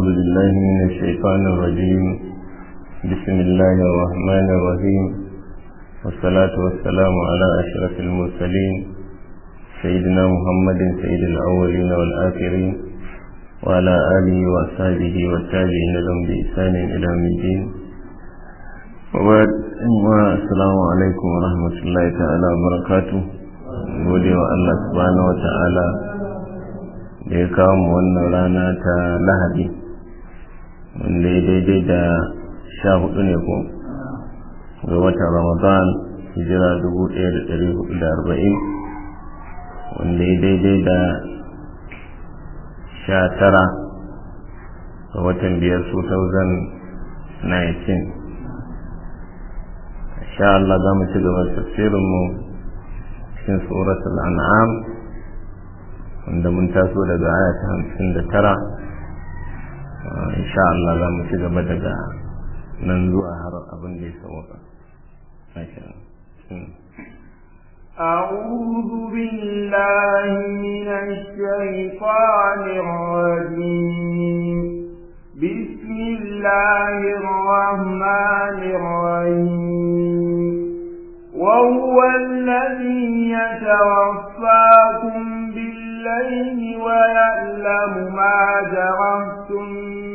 أعوذ بالله من الشيطان الرجيم بسم الله الرحمن الرحيم والصلاة والسلام على أشرف المرسلين سيدنا محمد سيد الأولين والآخرين وعلى آله وأصحابه والتابعين لهم بإحسان إلى يوم الدين وبعد السلام عليكم ورحمة الله تعالى وبركاته gode wa Allah subhanahu wa ta'ala da ya kawo mu wannan rana ta lahadi wanda ya daidai da sha hudu ne ko ga watan ramadan hijira dubu ɗaya da ɗari hudu da arba'in wanda ya daidai da sha tara ga watan biyar 2019 sha Allah za mu ci gaba tafsirinmu cikin suratul an'am wanda mun taso daga aya ta hamsin da tara insha Allah za mu ci gaba daga nan zuwa har abin da ya sauka أعوذ بالله من الشيطان الرجيم بسم الله الرحمن الرحيم وهو الذي يتوفاكم بالليل ويعلم ما جرحتم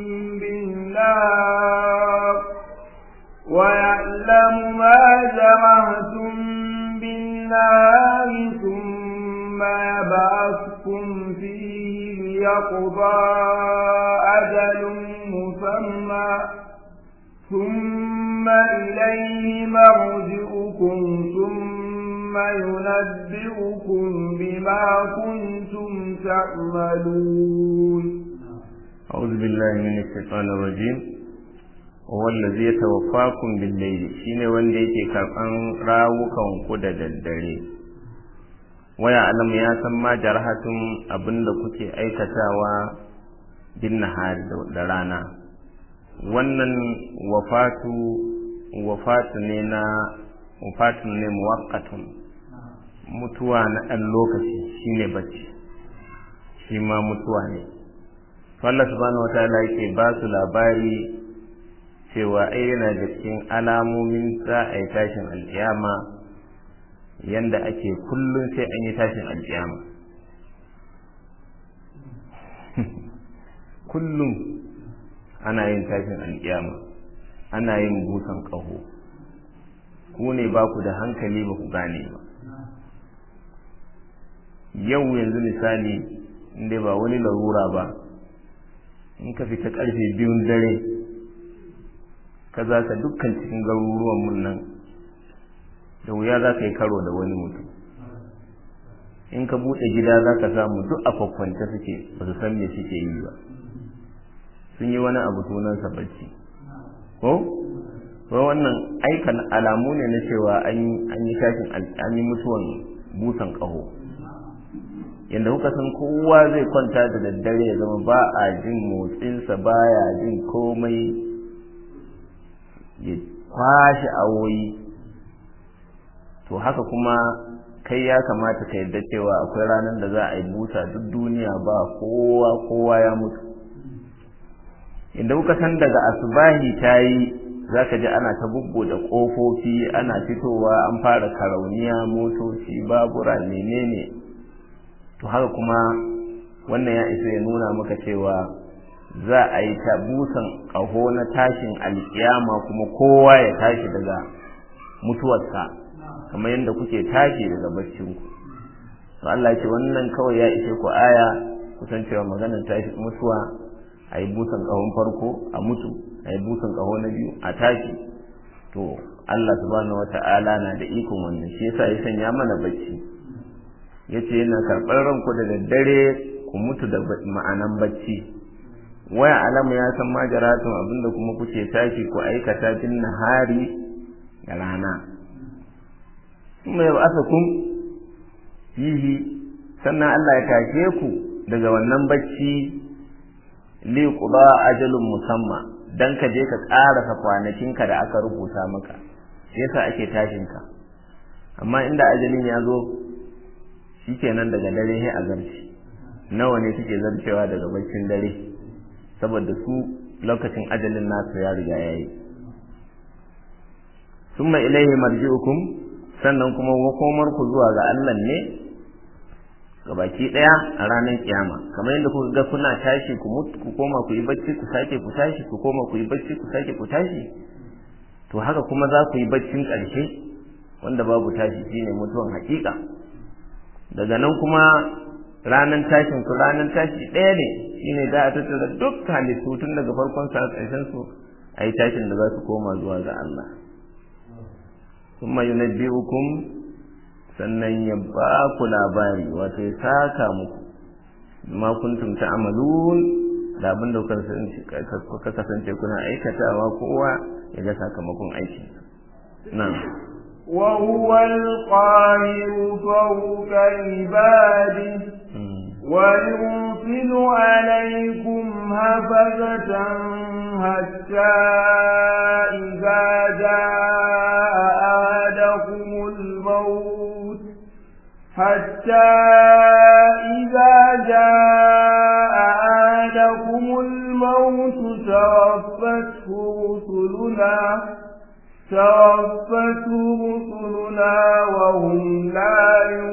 بالنار ويعلم ما جرحتم بالنار ثم يبعثكم فيه ليقضى أجل مسمى ثم إليه مرجعكم ثم ينبئكم بما كنتم تعملون أعوذ بالله من الشيطان الرجيم هو الذي يتوفاكم بالليل shine wanda yake karɓan rawukan ku da daddare waya alam ya san ma jarhatun abinda kuke aikatawa bin nahari da rana wannan wafatu wafatu ne na wafatun ne muwaqqatun mutuwa na ɗan lokaci shine bacci shi ma mutuwa ne Allah subhanahu wataala yake ba su labari cewa ai yana da cikin alamomin za a yi tashin alƙiyama yanda ake kullum sai an yi tashin alƙiyama kullum ana yin tashin alƙiyama ana yin busan ƙaho ku ne ba ku da hankali ba ku gane ba yau yanzu misali inda ba wani larura ba in ka fita ƙarfe biyun dare ka za ka dukkan cikin garuruwan mun nan da wuya za ka yi karo da wani mutum in ka buɗe gida za ka samu duk a kwakwance suke ba su san me suke yi ba sun yi wani abu sunansa bacci ko ko wannan aikan alamu ne na cewa an yi tashin an yi mutuwan busan ƙaho yadda kuka san kowa zai kwanta da daddare ya zama ba a jin motsinsa baya jin komai ya kwashe awoyi to haka kuma kai ya kamata ka yarda cewa akwai ranar da za a yi busa duk duniya ba kowa kowa ya mutu inda kuka san daga asubahi ta yi za ka ji ana ta bubbuɗe ƙofofi ana fitowa an fara karauniya motoci babura menene to haka kuma wannan ya isa ya nuna maka cewa za a yi ta busan ƙaho na tashin alƙiyama kuma kowa ya tashi daga mutuwarsa kamar yadda kuke tashi daga baccinku to Allah ce wannan kawai ya ishe ku aya kusan cewa maganar tashi mutuwa a yi busan ƙahon farko a mutu a yi busan ƙaho na biyu a tashi to Allah subhanahu wata'ala na da ikon wannan shi yasa ya sanya mana bacci yace yana karɓar ranku da daddare ku mutu da ma'anan bacci waya alamu ya san majaratun abinda kuma kuke tashi ku aikata bin nahari da rana kuma ya ba'asa kun fihi sannan Allah ya tashe ku daga wannan bacci li quda ajalun musamma dan ka je ka ƙarasa kwanakinka da aka rubuta maka yasa ake tashin ka amma inda ajalin ya zo shikenan daga dare sai a zarci nawa ne suke zarcewa daga baccin dare saboda su lokacin ajalin nasu ya riga ya yi summa ilaihi marji'ukum sannan kuma makomar ku zuwa ga Allah ne gabaki daya a ranar kiyama kamar yadda kuka ga kuna tashi ku mutu ku koma ku yi bacci ku sake ku tashi ku koma ku yi bacci ku sake ku tashi to haka kuma za ku yi baccin ƙarshe wanda babu tashi shine mutuwan hakika daga nan kuma ranar tashin ku ranar tashi ɗaya ne shine za a tattara duk halittu tun daga farkon sa ƙarshen su a yi tashin da za su koma zuwa ga Allah kuma yunabbi'ukum sannan ya ba ku labari wato ya saka muku ma kuntum ta'malun da abin da kuka kasance kuna aikatawa kowa ya ga sakamakon aikin na'am وهو القاهر فوق عباده ويرسل عليكم هفزة حتى إذا جاء أحدكم الموت حتى إذا جاء أحدكم الموت توفته رسلنا توفته رسلنا وهم لا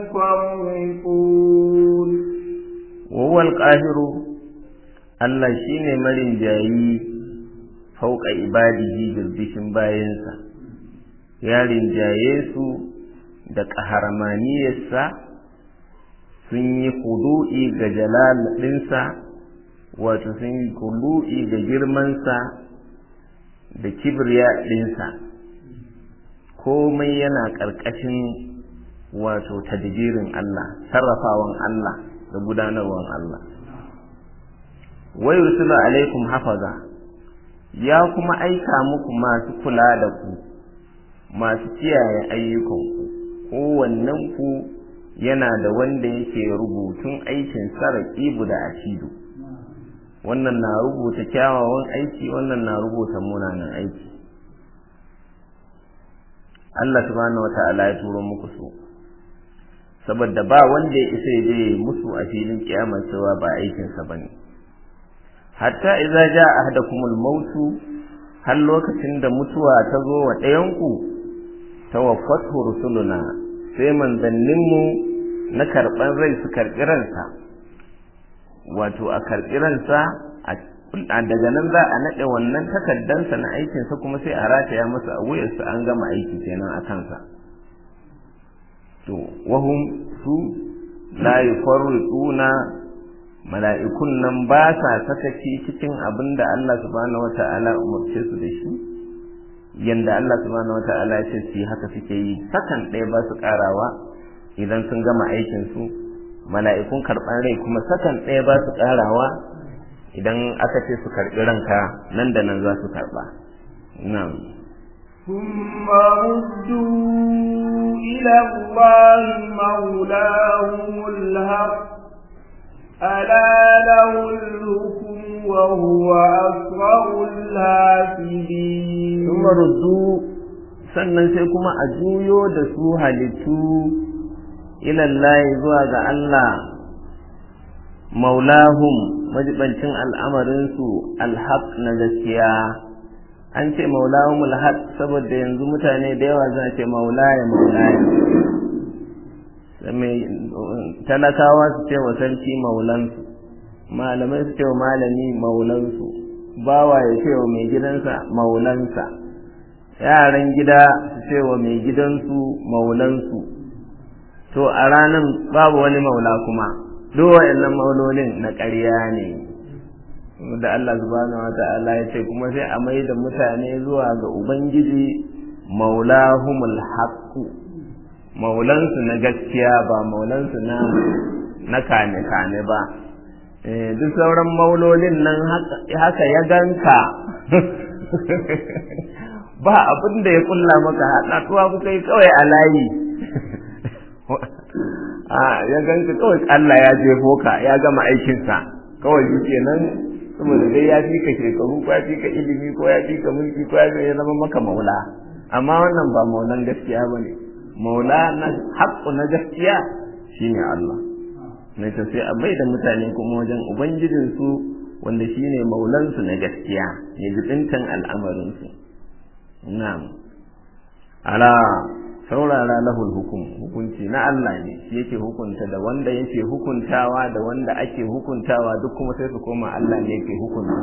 يفرقون وهو القاهر Allah shi ne marin jayi fauka ibadihi birbishin bayansa, ya rinjaye su da ƙaharamaniyarsa sun yi kudu'i ga jalal ɗinsa, wato sun yi kudu'i ga girmansa da kibriya ɗinsa. komai yana ƙarƙashin wato tadbirin Allah sarrafawan Allah da gudanarwan Allah wai yursilu alaikum hafaza ya kuma aika muku masu kula da ku masu kiyaye ayyukanku kowannen ku yana da wanda yake rubutun aikin saraƙibu da asidu wannan na rubuta kyawawan aiki wannan na rubuta munanan aiki Allah subhanahu wata'ala ya turo muku su saboda ba wanda ya isa je musu a filin kiyama cewa ba aikin sa bane hatta idza jaa ahadakumul mautu har lokacin da mutuwa ta zo wa ɗayan ku tawaffatu rusuluna sai manzannin mu na karban rai su karbi ransa wato a karbi ransa a daga nan za a naɗe wannan takaddansa na aikinsa kuma sai a rataya masa a wuyarsa an gama aiki kenan a kansa to wahum su la yufarriquna mala'ikun nan ba sa sakaci cikin abin da Allah subhanahu wata'ala umarce su da shi yanda Allah subhanahu wata'ala ya ce su haka suke yi sakan ɗaya ba su ƙarawa idan sun gama aikin su mala'ikun karɓan rai kuma sakan ɗaya ba su ƙarawa idan aka ce su karɓi ranka nan da nan za su karɓa nan ثم ردوا إلى الله مولاهم الحق ألا له الحكم وهو أسرع الحاسبين ثم ردوا sannan sai kuma a juyo da su halittu ilallahi zuwa ga Allah maulahum majibancin al'amarinsu alhaq na gaskiya an ce maulahum alhaq saboda yanzu mutane da yawa za ce maulaya maulaya talakawa su ce wa sarki maulansu malamai su ce wa malami maulansu bawa ya ce wa mai gidansa maulansa yaran gida su ce wa mai gidansu maulansu to a ranan babu wani maula kuma duk wa'annan maulolin na ƙarya ne da Allah subhanahu wa ta'ala ya ce kuma sai a mai da mutane zuwa ga ubangiji maulahumul haqqu maulansu na gaskiya ba maulansu na na kane kane ba duk sauran maulolin nan haka ya ganka ba abin da ya kulla maka haɗatuwa kuka yi kawai a layi a ya ganka kawai Allah ya jefo ka ya gama aikinsa kawai shi kenan saboda dai ya fi ka shekaru ko ya fi ka ilimi ko ya fi ka mulki ko ya zama maka maula amma wannan ba maulan gaskiya ba ne maula na haƙƙu na gaskiya shine Allah na ta sai a bai da mutane kuma wajen ubangijinsu wanda shine maulansu na gaskiya ya jibintan al'amarinsu na'am ala saurara lahul hukum hukunci na Allah ne shi yake hukunta da wanda yake hukuntawa da wanda ake hukuntawa duk kuma sai su koma Allah ne yake hukunta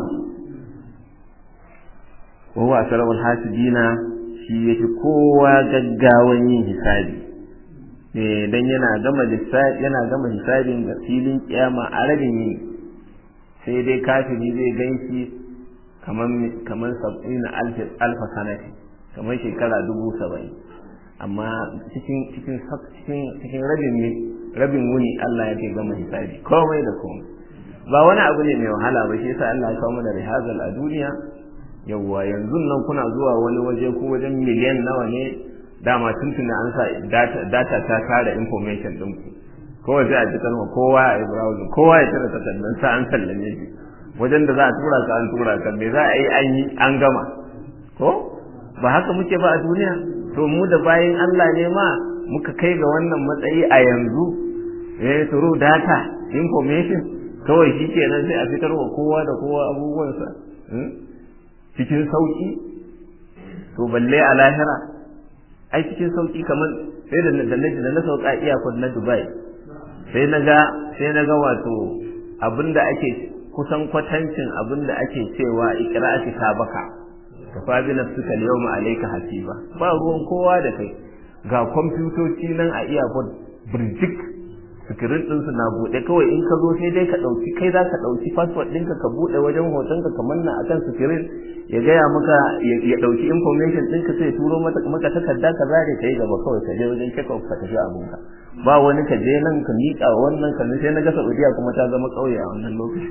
wa huwa asrarul hasibina shi yake kowa gaggawan yin hisabi eh dan yana gama lissafi yana gama hisabin ga filin kiyama a rabin yini sai dai kafiri zai ganshi kaman kaman sab'ina alfa sanati kamar shekara dubu saba'in amma cikin cikin cikin cikin rabin rabin wuni Allah yake gama hisabi komai da komai ba wani abu ne mai wahala ba shi yasa Allah ya kawo mana rihazal a duniya yawwa yanzu nan kuna zuwa wani waje ko wajen miliyan nawa ne dama tuntuni an sa data ta kare information din ku kowa sai a ji kalma kowa a yi browsing kowa ya tara takardun sa an sallame shi wajen da za a tura ka an tura ka me za a yi an yi an gama ko ba haka muke ba a duniya to mu da bayan Allah ne ma muka kai ga wannan matsayi a yanzu eh turu data information kawai shi kenan sai a fitar wa kowa da kowa abubuwansa cikin sauki to balle a lahira ai cikin sauki kamar sai da da da na sauka iyakon na Dubai sai na ga sai na ga wato abinda ake kusan kwatancin abinda ake cewa iqra'ati sabaka kafa bi nafsika al-yawma alayka hasiba ba ruwan kowa da kai ga kwamfutoci nan a iyakon birjik sikirin ɗinsu na buɗe kawai in ka zo sai dai ka ɗauki kai za ka ɗauki fasfot ɗinka ka buɗe wajen hotonka ka manna akan sikirin ya gaya maka ya ɗauki information ɗinka sai turo maka takarda ka zare ka yi gaba kawai ka je wajen check up ka tafi abinka ba wani ka je nan ka miƙa wannan ka sai na ga Saudiya kuma ta zama ƙauye a wannan lokaci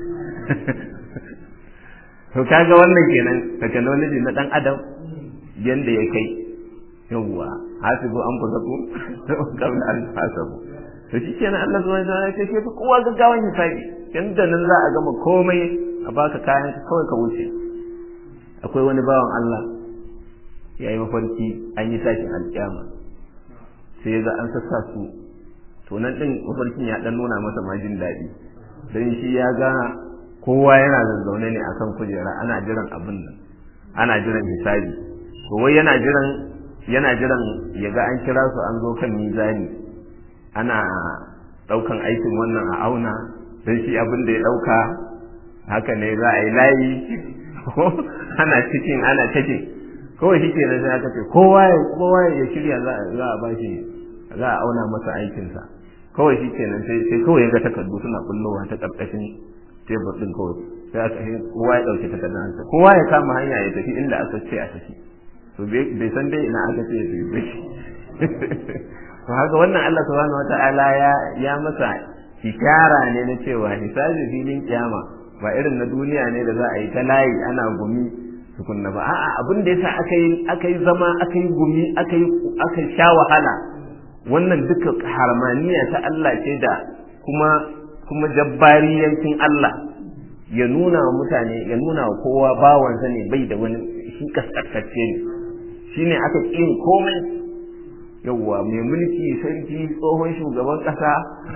to kaga wannan kenan technology na dan adam yanda ya kai yawwa hasibu an fusaku kabla an hasabu to shi kenan Allah subhanahu wa ta'ala ya ce kowa gaggawan hisabi yanda nan za a gama komai a baka kayan kawai ka wuce akwai wani bawan Allah ya yi mafarki an yi tashin alƙiyama sai ga an sassa su to nan din mafarkin ya dan nuna masa ma jin daɗi dan shi ya ga kowa yana zazzaune ne akan kujera ana jiran abin nan ana jiran hisabi to wai yana jiran yana jiran ya ga an kira su an zo kan mizani ana ɗaukan aikin wannan a auna don shi abin da ya ɗauka haka ne za a yi layi ana cikin ana cikin kawai shi ke sai aka ce kowa ya kowa ya shirya za a bashi za a auna masa aikinsa kawai shi ke sai sai kawai ya ga takardu suna kullowa ta ƙarƙashin tebur ɗin kawai sai aka kowa ya ɗauki takardun kowa ya kama hanya ya tafi inda aka ce a tafi to bai san dai ina aka ce ya tafi to haka wannan Allah subhanahu wata'ala ya ya masa ishara ne na cewa hisabi filin kiyama ba irin na duniya ne da za a yi ta layi ana gumi tukunna ba a'a abin da yasa aka yi aka yi zama aka yi gumi aka yi aka sha wahala wannan duka harmaniya ta Allah ce da kuma kuma jabbariyancin Allah ya nuna wa mutane ya nuna wa kowa bawansa ne bai da wani shi kaskantacce ne shine aka ƙin komai yawwa mai mulki sarki tsohon shugaban kasa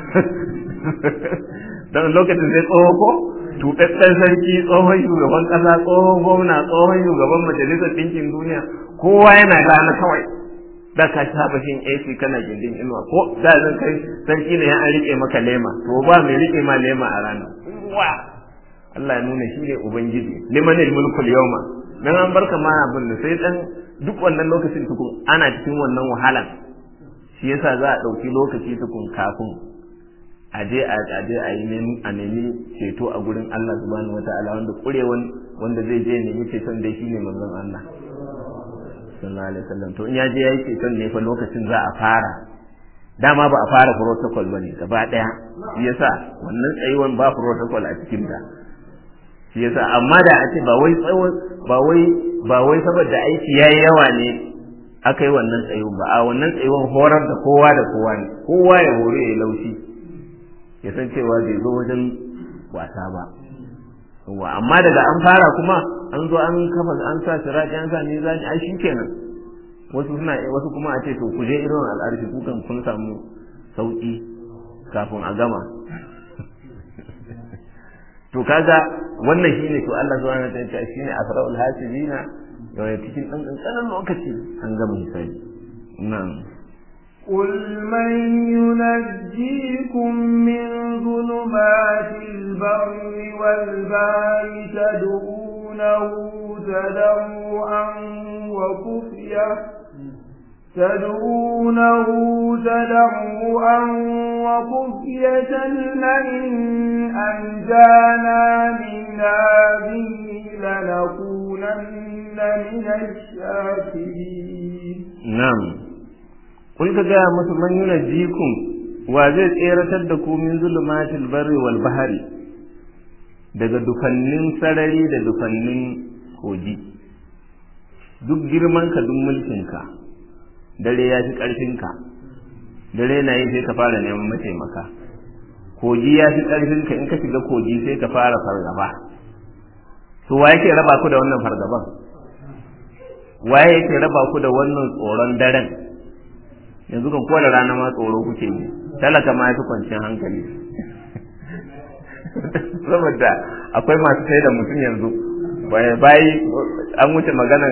don lokacin sai tsoho ko tuɗaɗɗen sarki tsohon shugaban kasa tsohon gwamna tsohon shugaban majalisar ɗinkin duniya kowa yana rana kawai da ka saba shin AC kana gindin inuwa ko da zan kai sarki ne ya an rike maka lema to ba mai rike ma lema a rana wa Allah ya nuna shi ne ubangiji limanil mulkul yawma dan an barka ma abin da sai dan duk wannan lokacin tukun ana cikin wannan wahalan shi yasa za a ɗauki lokaci tukun kafin a je a je a yi a nemi ceto a gurin Allah subhanahu wataala wanda kurewan wanda zai je nemi ceton dai shine manzon Allah sallallahu alaihi wasallam to in ya je yayi ceton ne fa lokacin za a fara dama ba a fara protocol bane gaba daya shi yasa wannan tsayuwan ba protocol a cikin ta shi yasa amma da a ce ba wai tsawon ba wai ba wai saboda aiki yayi yawa ne aka yi wannan tsayuwan ba a wannan tsayuwan horar da kowa da kowa ne kowa ya hore ya laushi ya san cewa bai zo wajen wasa ba wa amma daga an fara kuma an zo an kafa an sa sirati an sa mizani ai shikenan wasu suna wasu kuma a ce to ku je irin al'arshi ku kan kun samu sauki kafin a gama to to kaga wannan shine to Allah subhanahu wa ta'ala shine asraul hasibina yau cikin dan kankanin lokaci an gama hisabi na'am قل من ينجيكم من ظلمات البر والبحر تدعونه تضرعا وخفية تدعونه تضرعا وخفية لئن أنجانا من هذه لنكونن من الشاكرين نعم kun ka gaya musu man yuna jikun wa zai tseratar da ku min zulumatil barri wal bahari daga dufannin sarari da dufannin kogi duk girman ka duk mulkin ka dare ya fi karfin ka dare na yi sai ka fara neman mataimaka kogi ya fi karfin ka in ka shiga kogi sai ka fara fargaba to wa yake raba ku da wannan fargaban waye yake raba ku da wannan tsoron daren yanzu kan kowane rana ma tsoro kuke yi talaka ma yafi kwanciyar hankali saboda akwai masu sai da mutum yanzu bayi an wuce maganan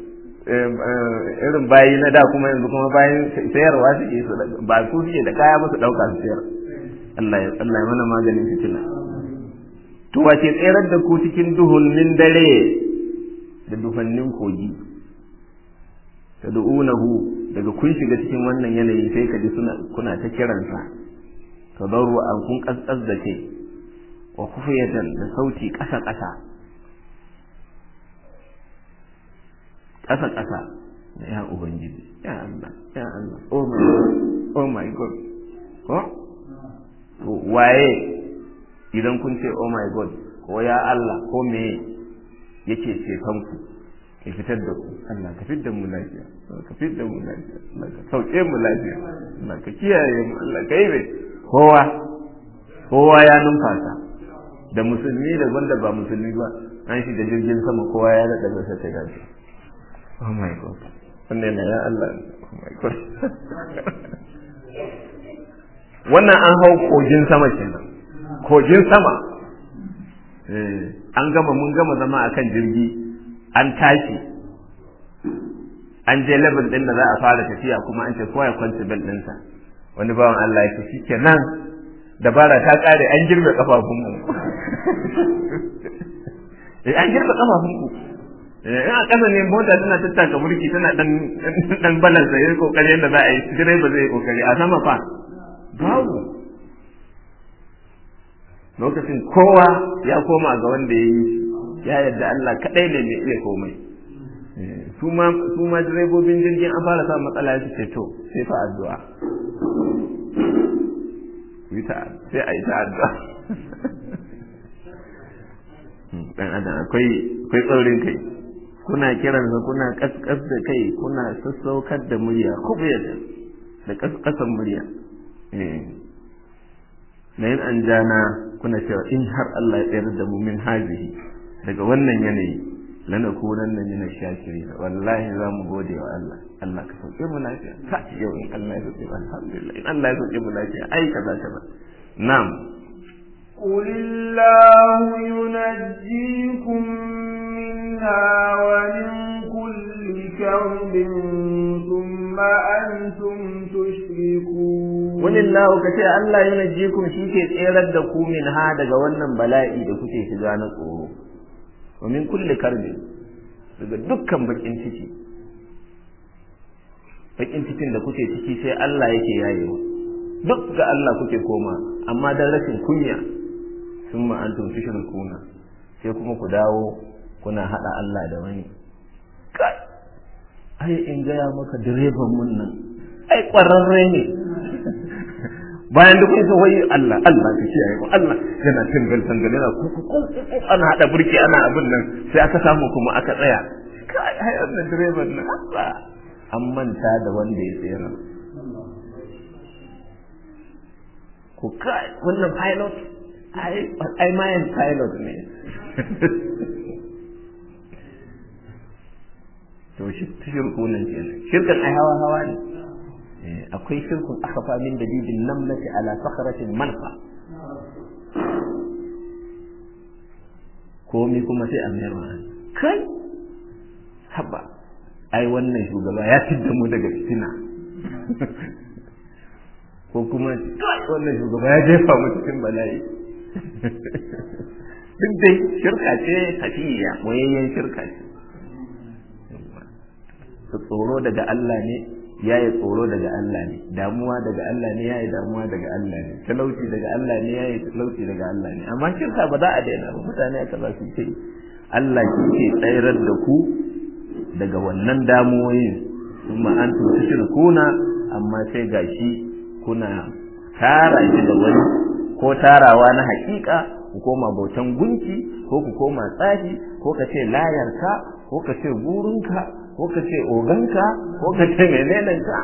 irin bayi na da kuma yanzu kuma bayan sayarwa suke su ba su suke da kaya musu ɗauka su sayar Allah ya Allah ya mana maganin fitina to wace tsayar da ku cikin duhunnin dare da dufannin kogi tad'unahu daga kun shiga cikin wannan yanayi sai ka ji suna kuna ta kiransa tadarru an kun kaskas da ke wa kufiyatan da sauti kasa kasa kasa kasa ya ubangiji ya Allah ya Allah oh my god oh my god ko to waye idan kun ce oh my god ko ya Allah ko me yake ceton ku ya fitar da ku Allah ka fitar da mu lafiya ka fitar da mu lafiya Allah ka sauke mu lafiya Allah ka kiyaye mu Allah ka yi mai kowa kowa ya numfasa da musulmi da wanda ba musulmi ba an shi da jirgin sama kowa ya daɗa gasa ta gashi oh my god wannan na ya Allah oh my god wannan an hau kogin sama kenan kogin sama an gama mun gama zama akan jirgi an tashi an je level din da za a fara tafiya kuma an ce kowa ya kwanci bel ɗinsa wani bawan Allah ya ce shi kenan dabara ta kare an girbe kafafunmu eh an girbe kafafunku in a ƙasa ne mota tana tattaka burki tana dan dan balansa yayin kokari yadda za a yi direba zai kokari a sama fa babu lokacin kowa ya koma ga wanda ya yi ya yadda Allah kaɗai ne mai iya komai su ma direbobin jirgin an fara samun matsala su ce to sai fa addu'a sai a yi ta addu'a dan adam akwai akwai tsaurin kai kuna kiransa kuna kaskas da kai kuna sassaukar da murya kubiyar da kaskasan murya na yin an jana kuna cewa in har Allah ya tsayar da mu min hazihi daga wannan yanayi lana kunan nan yana shakiri wallahi za mu gode wa Allah Allah ka sauke mu lafiya ka yau in Allah ya sauke mu alhamdulillah in Allah ya sauke mu lafiya ai kaza kaza na'am قل الله ينجيكم منها ومن كل كرب ثم أنتم تشركون walillahu ka ce Allah yunajjikum shi ke tserar da ku min ha daga wannan bala'i da kuke shiga na tsoro wa min kulli karbi daga dukkan bakin ciki bakin cikin da kuke ciki sai Allah yake yayewa duk ga Allah kuke koma amma dan rashin kunya summa antum tushrikuna sai kuma ku dawo kuna hada Allah da wani kai ai in gaya maka direban mun nan ai kwararre ne bayan da kun wai Allah Allah ka kiyaye mu Allah yana tangal tangal yana ana hada burki ana abin nan sai aka samu kuma aka tsaya kai ai wannan direban nan Allah an manta da wanda ya tsira ku kai wannan pilot ai ai mayan pilot ne to shi shirku nan kenan shirkan ai hawa hawa ne akwai shirkun akafa min dalilin namlati ala sakharatin manfa komi kuma sai a mayar wa kai haba ai wannan shugaba ya fidda mu daga fitina ko kuma kai wannan shugaba ya jefa mu cikin bala'i duk dai shirka ce hafiya wayayyen shirka ce tsoro daga Allah ne ya yi tsoro daga Allah ne damuwa daga Allah ne ya yi damuwa daga Allah ne talauci daga Allah ne ya yi talauci daga Allah ne amma shirka ba za a daina ba mutane aka za su ce Allah shi ke tsayar da ku daga wannan damuwoyin kuma an tuta shirkuna amma sai gashi kuna tara shi da wani ko tarawa na hakika ku koma bautan gunki ko ku koma tsafi ko ka ce layarka ko ka ce burinka ko ka ce oganka ko ka ce menenenka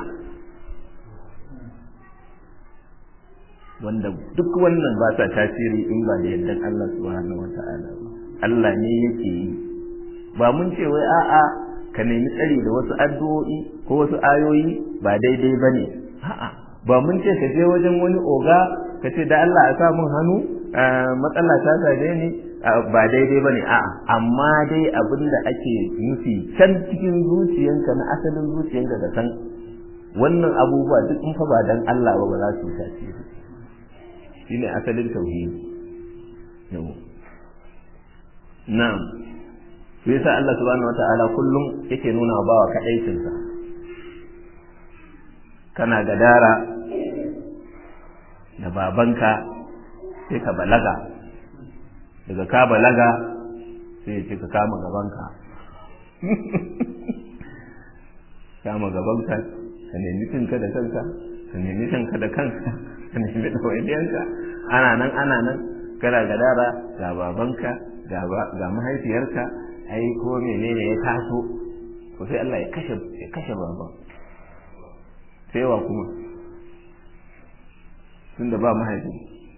wanda duk wannan ba sa tasiri in ba da yardan Allah subhanahu wata'ala ba Allah ne yake yi ba mun ce wai a'a ka nemi tsari da wasu addu'o'i ko wasu ayoyi ba daidai bane a'a ba mun ce ka je wajen wani oga ka ce da Allah a sa mun hannu matsala ta same ni ba daidai bane a'a amma dai abin da ake nufi can cikin zuciyanka na asalin zuciyanka da san wannan abubuwa duk in fa ba dan Allah ba ba za su tasiri shine asalin tauhidi yau na'am sai yasa Allah subhanahu wataala kullum yake nuna wa bawa kadaicinsa kana gadara da babanka sai ka balaga daga ka balaga sai ya ce ka kama gabanka kama gabanka ka nemi cinka da kanka ka nemi cinka da kanka ka nemi ɗawainiyanka ana nan ana nan kana gadara ga babanka ga mahaifiyarka ai ko menene ya taso to sai Allah ya kashe ya kashe baban sai wa kuma tunda ba mahaifi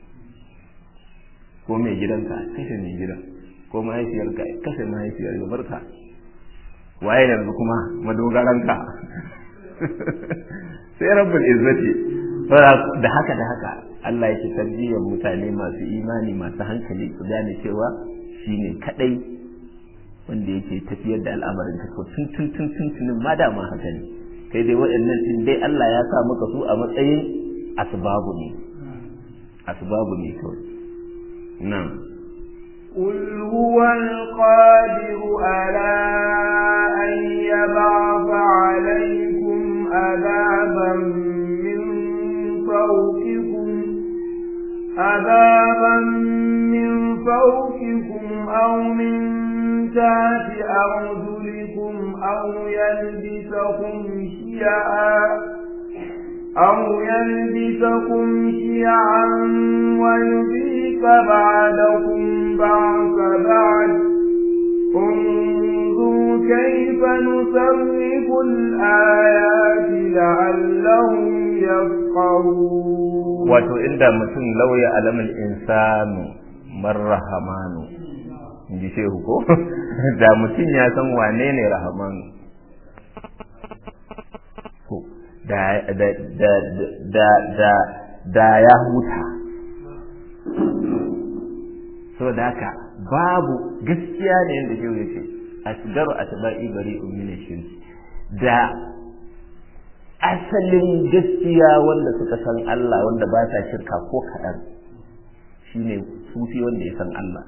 ko mai gidanka kashe mai gidan ko mahaifiyarka kashe mahaifiyar ya barka waye yanzu kuma madogaranka sai rabbul izzati da haka da haka Allah yake tarbiyyar mutane masu imani masu hankali su gane cewa shine kadai wanda yake tafiyar da al'amarin ka to tun tun tun tun tun ma da ma haka ne kai dai waɗannan din dai Allah ya sa maka su a matsayin asbabu ne asbabu ne kawai na'am قل هو القادر على أن يبعث عليكم عذابا من فوقكم عذابا من فوقكم أو من تحت أرجلكم أو يلبسكم شيعا أو يلبسكم شيعا ويذيق بعدكم بعض بعد انظروا كيف نصرف الآيات لعلهم يفقهون wato inda mutum lauya alamal insanu marrahamanu in ji shehu ko da mutum ya san wane ne rahamanu da da da da da da ya huta saboda haka babu gaskiya ne yadda shehu ya ce asgaru atba'i bari'un min shirki da asalin gaskiya wanda suka san Allah wanda ba sa shirka ko kaɗan shine sufi wanda ya san Allah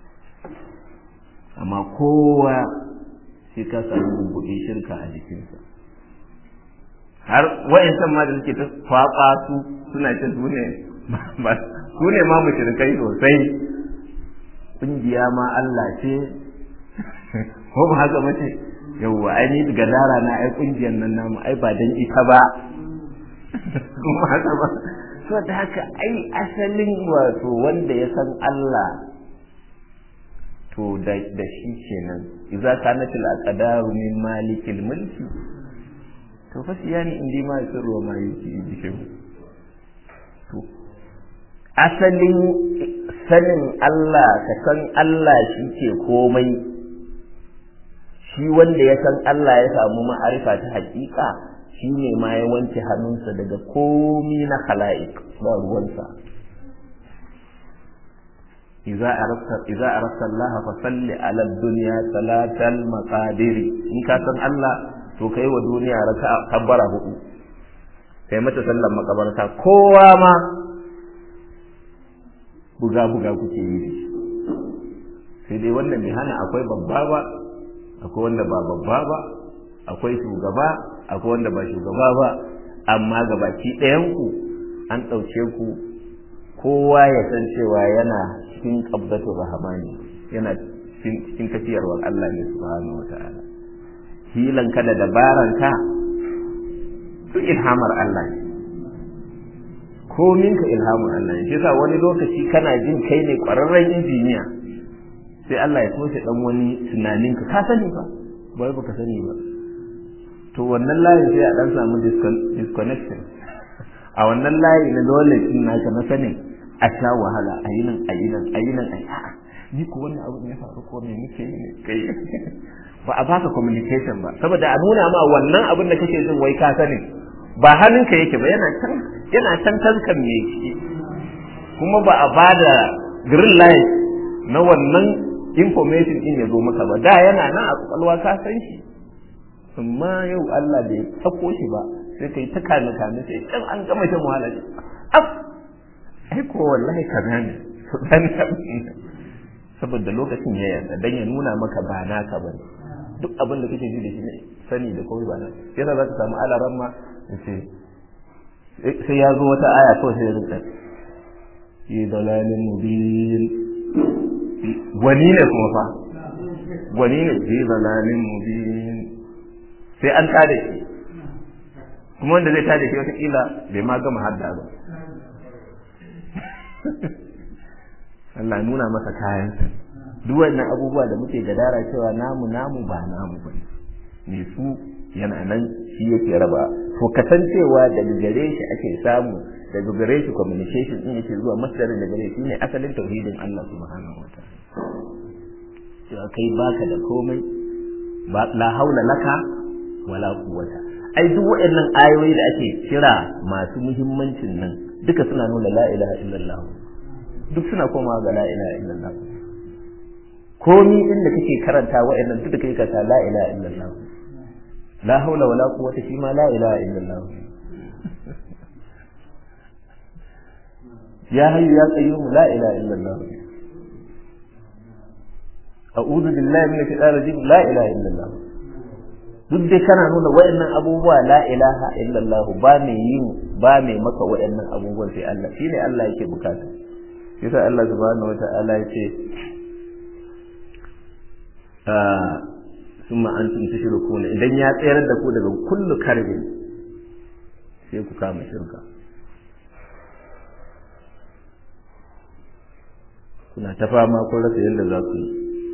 amma kowa sai ka samu buɗe shirka a jikinsa har wa'insan ma da suke ta kwaɓa su suna ce su ne su ne ma mushrikai sosai ƙungiya ma Allah ce ko ba haka mace yawwa ai ni daga dara na ai kungiyar nan namu ai ba dan ita ba kuma haka ba so da haka ai asalin wato wanda ya san Allah to da da shi kenan idza kanat al aqdaru min malikil mulki to fa siyani indi ma sirru ma yuki bishin to asalin sanin Allah ka san Allah shi ke komai shi wanda ya san Allah ya samu ma'arifa ta hakika shi ne ma ya wanke hannunsa daga komi na khala'ik ba ruwansa idza arafta idza arafta Allah fa salli ala dunya salatal maqadir in ka san Allah to kai wa duniya raka kabbara hudu kai mata sallar makabarta kowa ma buga buga kuke yi sai dai wannan bai hana akwai babba ba akwai wanda ba babba ba akwai shugaba akwai wanda ba shugaba ba amma gabaki ɗayan ku an ɗauke ku kowa ya san cewa yana cikin qabdatu rahmani yana cikin tafiyarwar Allah ne subhanahu wata'ala hilan ka da dabaran ka duk ilhamar Allah ne komin ka ilhamar Allah ne shi yasa wani lokaci kana jin kai ne ƙwararren injiniya sai Allah ya toshe dan wani tunanin ka ka sani ba bai baka sani ba to wannan layin sai a dan samu disconnection a wannan layi na dole din naka na sanin a sha wahala a yi nan a yi nan a yi nan a yi a'a ni ko wannan abu ya faru ko me nake yi ne kai ba a baka communication ba saboda a nuna ma wannan abin da kake jin wai ka sani ba hannunka yake ba yana can yana can tankan me shi kuma ba a bada green light na wannan information din ya zo maka ba da yana nan a kwakwalwa ka san shi amma yau Allah bai sako shi ba sai kai ta kame kame sai can an gama shan wahala ne af ai ko wallahi kaza ne saboda lokacin ya yarda dan ya nuna maka ba naka ba duk abin da kake ji da shi ne sani da kawai ba nan yasa za ka samu alaran ma sai ya zo wata aya kawai sai ya rinka fi dalalin mubin gwani ne kuma fa gwani ne fi dalalin mubin sai an tada shi kuma wanda zai tada shi wataƙila bai ma gama hadda ba Allah nuna masa kayansa duk wannan abubuwa da muke gadara cewa namu namu ba namu ba ne su yana nan shi yake raba to kasancewa daga gare shi ake samu daga gare shi communication din yake zuwa masdarin da gare shi ne asalin tauhidin Allah subhanahu wa ta'ala cewa kai baka da komai la haula laka wala quwwata ai duk waɗannan ayoyi da ake kira masu muhimmancin nan duka suna nuna la ilaha illallah duk suna komawa ga la ilaha illallah komi inda kake karanta waɗannan duk da kake karanta la ilaha illallah la haula wala quwwata shi ma la ilaha illallah ya hayyu ya qayyum la ilaha illallah a'udhu billahi minash shaitanir rajim la ilaha illallah duk dai kana nuna waɗannan abubuwa la ilaha illallah ba mai yin ba mai maka waɗannan abubuwan sai Allah shine Allah yake bukata yasa Allah subhanahu wata'ala ya ce summa antum tushrikuna idan ya tsayar da ku daga kullu karbin sai ku kama shirka kuna ta fama kun rasa yadda za ku yi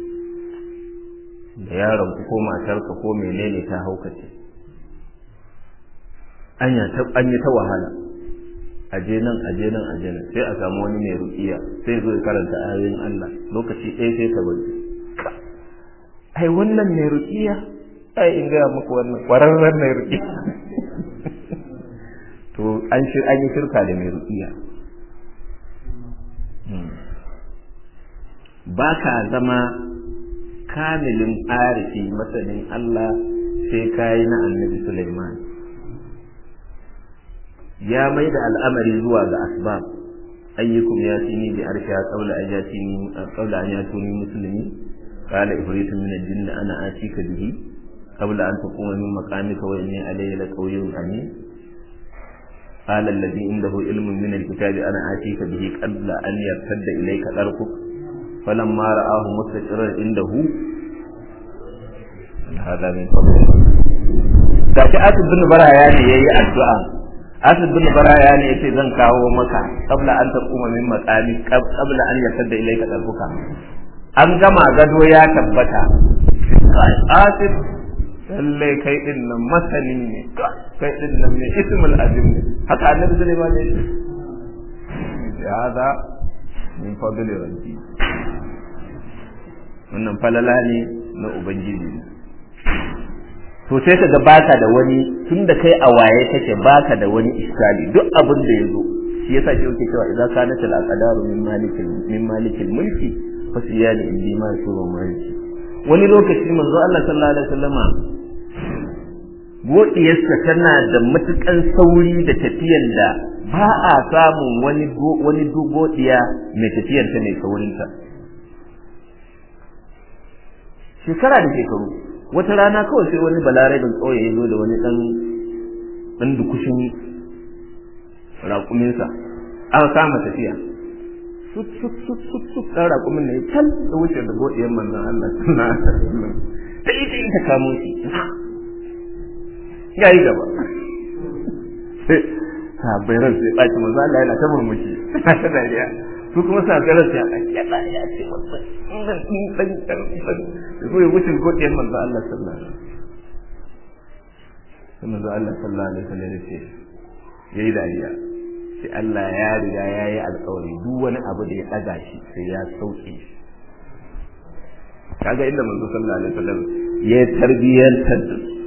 da yaron ku ko matarka ko menene ta haukace anya ta an yi ta wahala aje nan aje nan aje nan sai a samu wani mai ruqiya sai zo ya karanta ayoyin Allah lokaci ɗaya sai ka bari ai wannan mai ruqiya ai in ga muku wannan kwararren mai ruqiya to an shi an yi shirka da mai ruqiya ba ka zama kamilin arifi masanin Allah sai kayi na annabi Sulaiman ya mai da al'amari zuwa ga asbab ayyukum ya tini bi arsha qawla ajatini qawla an yatuni muslimi qala ifritu min al-jinn ana atika bihi qabla an taquma min maqamika wa inni alayya laqawiyyun amin قال الذي عنده علم من الكتاب أنا آتيك به قبل أن يرتد إليك طرفك فلما رآه مستقرا عنده هذا من فضل gashi Asib bin Baraya ne yayi addu'a Asib bin Baraya ne yace zan kawo maka qabla an taquma min maqami qabla an yasadda ilayka darbuka an gama gado ya tabbata Asib lalle kai din nan masani ne kai din nan ne ismul azim ne haka annabi Sulaiman ne ya hada min fadli rabbi wannan falala ne na ubangiji to sai ka ga baka da wani tun da kai a waye kake baka da wani iskali duk abin da ya zo shi yasa shi yake cewa idza kanat al aqdaru min malikil min malikil mulki fasiyani indi ma shuru mulki wani lokaci manzo Allah sallallahu alaihi wasallama godiyarsa tana da matukan sauri da tafiyar da ba a samun wani wani godiya mai tafiyar ta mai saurinta shekara da shekaru wata rana kawai sai wani balarabin tsoye ya zo da wani dan dan dukushin raƙuminsa aka kama tafiya sut sut sut sut sut ɗan raƙumin ne can da wuce da godiyar manzon Allah sallallahu alaihi wasallam ta ita ita kamo shi ya yi gaba sai sabai ran sai ɓaci manzo Allah yana ta murmushi ta dariya su kuma sa ga ran sai ya ɗa ya ce wannan dan dan dan dan su ya wuce godiyar manzo Allah sallallahu alaihi wasallam manzo Allah sallallahu alaihi wasallam ya ce yayi dariya sai Allah ya riga ya yi alƙawari duk wani abu da ya ɗaga shi sai ya sauke shi kaga inda manzo sallallahu alaihi wasallam ya tarbiyyantar da su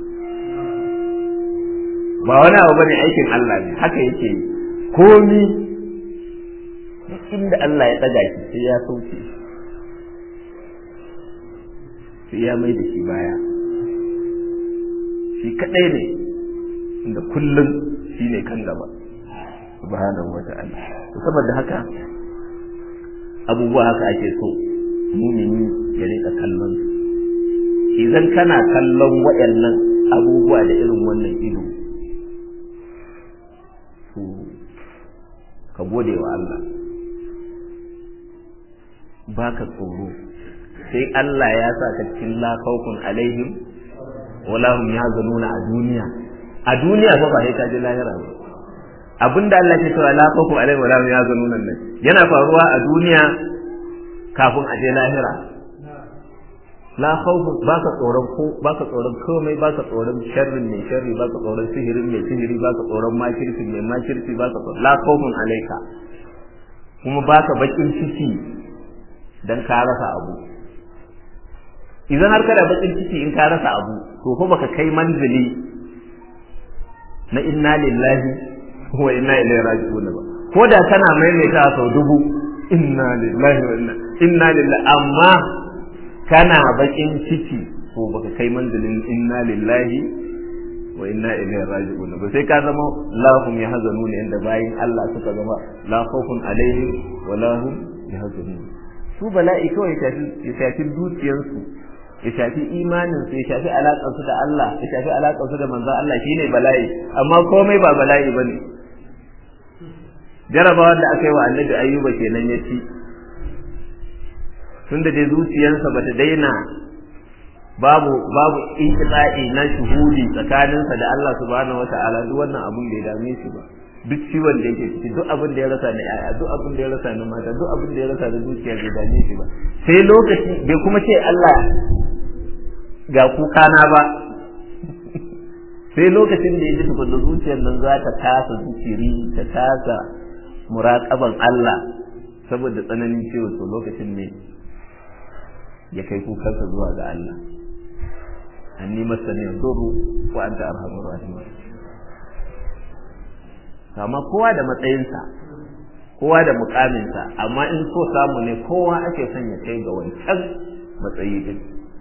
ba wani abu bane aikin Allah ne haka yake yi komi inda Allah ya ɗaga shi sai ya sauke sai ya mai da shi baya shi kaɗai ne inda kullum shi ne kan gaba subhanahu wata'ala saboda haka abubuwa haka ake so mumini ya rika kallon su idan kana kallon waɗannan abubuwa da irin wannan ido to ka gode wa Allah baka tsoro sai Allah ya sa ka cikin la khawfun alaihim wala hum yahzanuna a duniya a duniya fa ba sai ka ji lahira ba abinda Allah ke cewa la khawfun alaihim wala hum yahzanuna nan yana faruwa a duniya kafin a je lahira la khawfun baka tsoron ko baka tsoron komai baka tsoron sharrin mai sharri baka tsoron sihirin mai sihiri baka tsoron makirci mai makirci baka tsoron la khawfun alaika kuma baka bakin ciki dan ka rasa abu idan har kada bakin ciki in ka rasa abu to ko baka kai manzili na inna lillahi wa inna ilaihi raji'un ba ko da kana maimaita sau dubu inna lillahi wa inna inna lillahi amma kana bakin ciki ko baka kai manzilin inna lillahi wa inna ilaihi raji'un ba sai ka zama lahum yahzanun inda bayin Allah suka zama la khawfun alaihim wa lahum yahzanun su bala'i kawai ya shafi dukiyarsu ya shafi imaninsu ya shafi alaƙarsu da Allah ya shafi alaƙarsu da manzon Allah shine bala'i amma komai ba bala'i bane jarabawar da aka yi wa annabi ayyuba kenan ya ci tunda dai zuciyarsa bata daina babu babu inqita'i na shuhudi tsakaninsa da Allah subhanahu wataala duk wannan abun bai dame shi ba duk ciwon da yake ciki duk abin da ya rasa na yaya duk abin da ya rasa na mata duk abin da ya rasa na zuciya bai dame shi ba sai lokaci bai kuma ce Allah ga kuka na ba sai lokacin da ya ji tukunna zuciyar nan za ta tasa zikiri ta tasa muraƙaban Allah saboda tsananin ciwo to lokacin ne ya kai kukansa zuwa ga Allah anni masani yadurru wa anta arhamur rahimin amma kowa da matsayinsa kowa da mukaminsa amma in so samu ne kowa ake son ya kai ga wancan matsayi din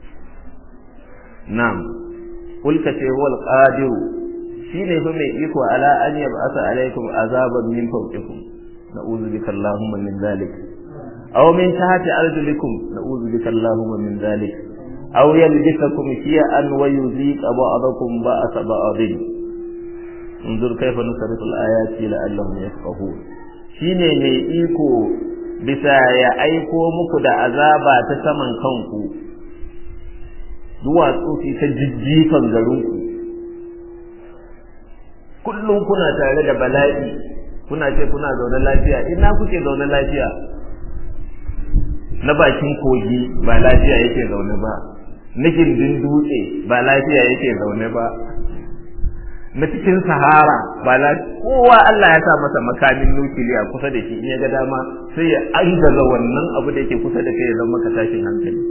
na'am kulka ce wal qadiru shine fa mai iko ala an yab'asa alaikum azaban min fawqikum na'udhu bika allahumma min zalik aw min tahti arjulikum na'udhu bika allahumma min zalik aw yalbisakum shi'an wa yuziqa ba'dakum ba'sa ba'din انظر كيف نصرف الآيات لعلهم يفقهون shine mai iko bisa ya aiko muku da azaba ta saman kanku duwatsu su ta jijjifan garinku kullum kuna tare da bala'i kuna ce kuna zaune lafiya ina kuke zaune lafiya na bakin kogi ba lafiya yake zaune ba na gindin dutse ba lafiya yake zaune ba na cikin sahara ba la kowa Allah ya sa masa makamin nukiliya kusa da shi in ya ga dama sai ya angaza wannan abu da yake kusa da kai ya zama maka tashin hankali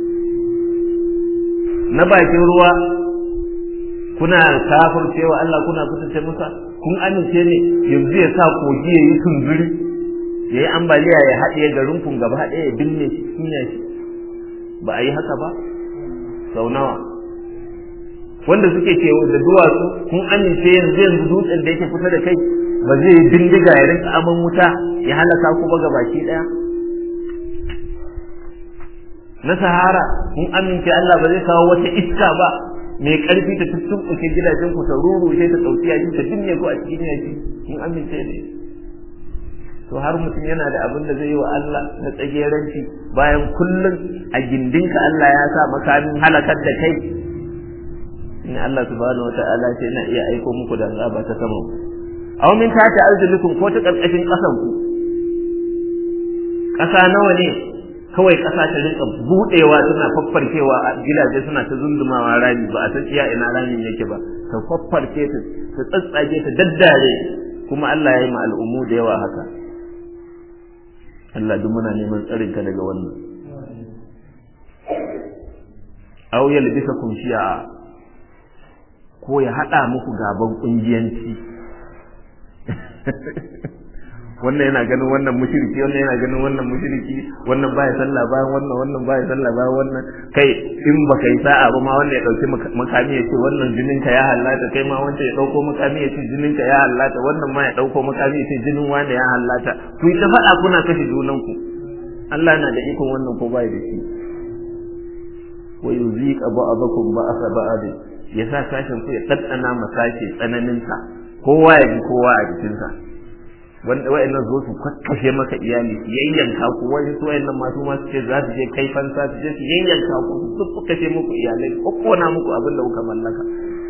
na bakin ruwa kuna kafir cewa Allah kuna kusance musa kun amince ne yanzu ya sa kogi ya yi tunzuri ya yi ambaliya ya haɗe garin kun gaba ɗaya ya binne shi kinya shi ba a yi haka ba sau nawa wanda suke ce da duwatsu kun amince yanzu yanzu dutsen da yake kusa da kai ba zai yi bindiga ya rinka aman wuta ya halaka ku ba gabaki ɗaya na sahara kun amince Allah ba zai kawo wata iska ba mai karfi ta tuttuɓuke gidajen ku ta rurushe ta ɗauki yaji ta binne ku a cikin yaji kun amince ne to har mutum yana da abin da zai yi wa Allah na tsageranci bayan kullum a gindinka Allah ya sa makamin halakar da kai in Allah subhanahu wata'ala ce yana iya aiko muku da azaba ta sama aw min tati arjulikum ko ta karkashin kasan ku kasa nawa ne kawai ƙasa ta rinka buɗewa tana faffarkewa a gidaje suna ta zundumawa rami ba a san iya ina ramin yake ba ta faffarke ta ta tsatsage ta daddare kuma Allah ya yi ma al'ummu da yawa haka Allah duk muna neman tsarin ka daga wannan aw yalbisakum shi'a ko ya hada muku gaban kungiyanci wannan yana ganin wannan mushriki wannan yana ganin wannan mushriki wannan baya sallah bayan wannan wannan baya sallah bayan wannan kai in baka yi sa'a ba ma wannan ya dauki makami ya ce wannan jinin ka ya hallata kai ma wancan ya dauko makami ya ce jinin ka ya hallata wannan ma ya dauko makami ya ce jinin wani ya hallata ku yi ta faɗa kuna kashe junan ku Allah na da ikon wannan ko bai da shi wa yuziqa ba'dakum ba'sa ba'd ya sa sashen ku ya daddana masashe tsananin sa kowa ya ji kowa a jikinsa wanda wa'annan zo su kakkashe maka iyali su yayyanka ku wani su wa'annan masu masu ce za su je kai fansa su je su yayyanka ku su kakkashe muku iyalai ko kona muku abin da kuka mallaka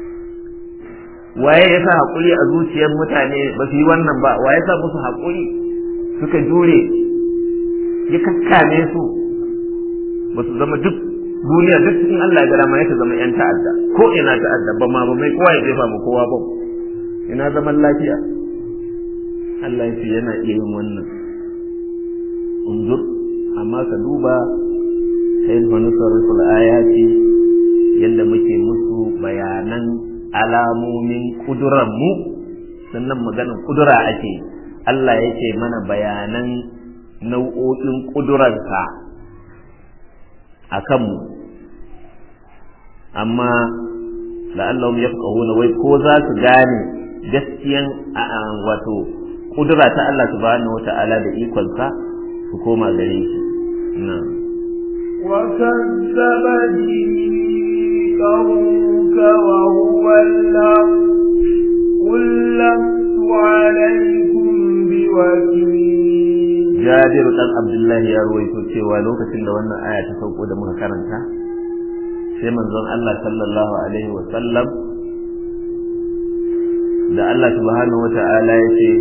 waye ya sa haƙuri a zuciyar mutane ba su yi wannan ba waye ya sa musu haƙuri suka jure ya kakkame su ba su zama duk duniya duk in Allah ya gara ma ya zama yan ta'adda ko ina ta'adda ba ma ba mai kowa ya jefa ma kowa ba ina zaman lafiya Allah ya ce yana iya yin wannan unzur amma ka duba sai fa nusarriful ayati yadda muke musu bayanan alamomin kudurar mu sannan maganar kudura ake Allah yake mana bayanan nau'o'in kudurarsa a kanmu amma la'allahum yafqahuna wai ko za su gane gaskiyan wato kudura ta Allah subhanahu wata'ala da ikonsa su koma gare shi na'am وكذب به قومك وهو الحق قل لست عليكم بوكيل Jabir dan Abdullahi ya ruwaito cewa lokacin da wannan aya ta sauko da muka karanta sai manzon Allah sallallahu alaihi wa sallam da Allah subhanahu wata'ala ya ce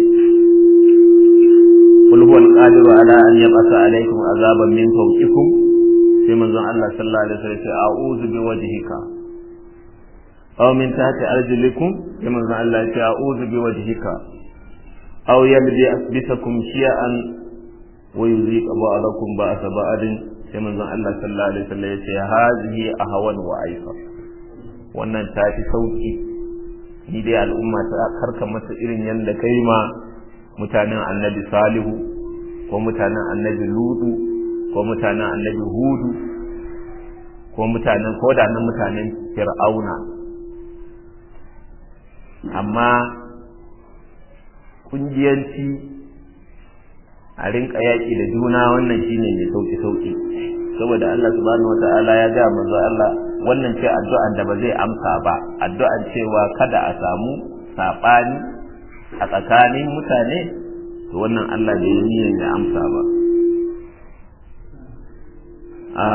قل هو القادر على أن يبعث عليكم عذابا من فوقكم sai manzon Allah sallallahu alaihi wasallam ya a'udhu bi wajhika aw min tahti arjulikum sai manzon Allah ya a'udhu bi wajhika aw yabdi asbisakum shi'an wa yuziqa ba'dakum ba'sa ba'din sai manzon Allah sallallahu alaihi wasallam ya ce hazihi ahwan wa aifa wannan ta fi sauki ni dai al'umma ta karka masa irin yanda kai ma mutanen annabi salihu ko mutanen annabi ludu ko mutanen annabi hudu ko mutanen ko da nan mutanen fir'auna amma kungiyanci a rinka yaƙi da juna wannan shine mai sauki sauki saboda Allah subhanahu wata'ala ya ga manzo Allah wannan ce addu'an da ba zai amsa ba addu'an cewa kada a samu sabani a tsakanin mutane to wannan Allah bai yi niyyar ya amsa ba a